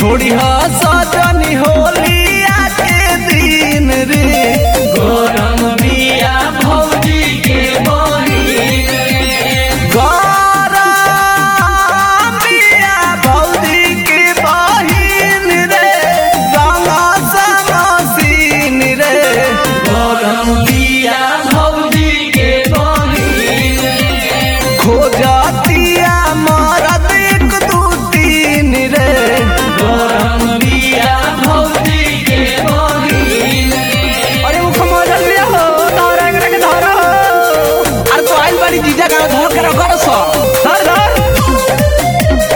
छोड़ी हा सजनी होलिया के दिन रे गरम बिया भौजी के बहिन गरम बिया भौजी के बहिन रे रंगा समसीन रे गरम बिया भौजी के बहिन खोजतिया मरद एक दू तीन रे गरम बिया भौजी के बहिन अरे वो खमोजल लिया हो धरा एकरा के धरा हो अरे तो आइल बाड़ी जीजा का धर के रखो सो धर धर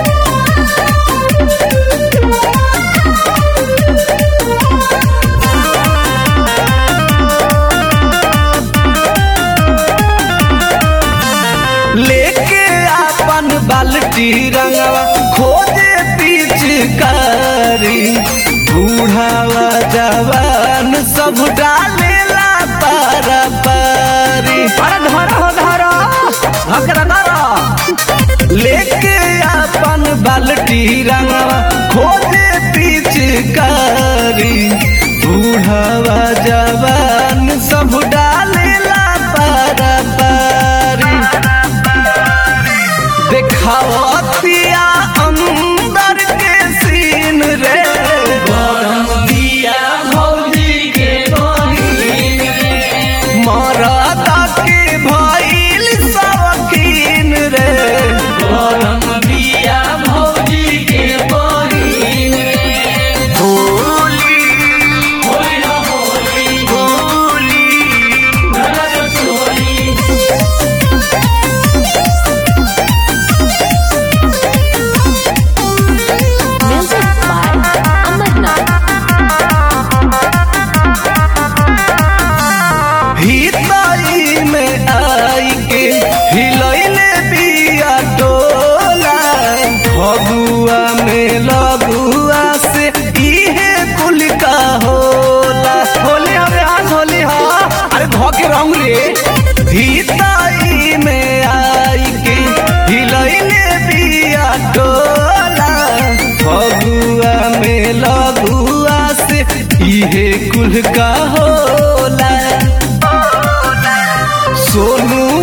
लेके अपन बाल्टी रंगवा खोजे पिचकारी बूढ़ावा जवान सब डालेला पारा पारी अरे धरा हो धरा हकरा धरा लेके अपन बाल्टी रंगवा खोजे पिचकारी बूढ़ावा जवान सब डालेला पारा पारी देखावतिया अंदर के सीन रे गरम बिया भौजी के बहिन मरदा के भइल शौकीन रे गरम बिया भौजी के बहिन होली होली हो होली होली नरक चोरी Music by Amarnath. हितई में आई के हिलैले बिया डोला फगुआ में लगुआ से इहे कुल का होला होली हमें आज होली हा अरे धो के रंग रे हितई में आई के हिलैले बिया डोला फगुआ में लगुआ से इहे कुल का होला सोनू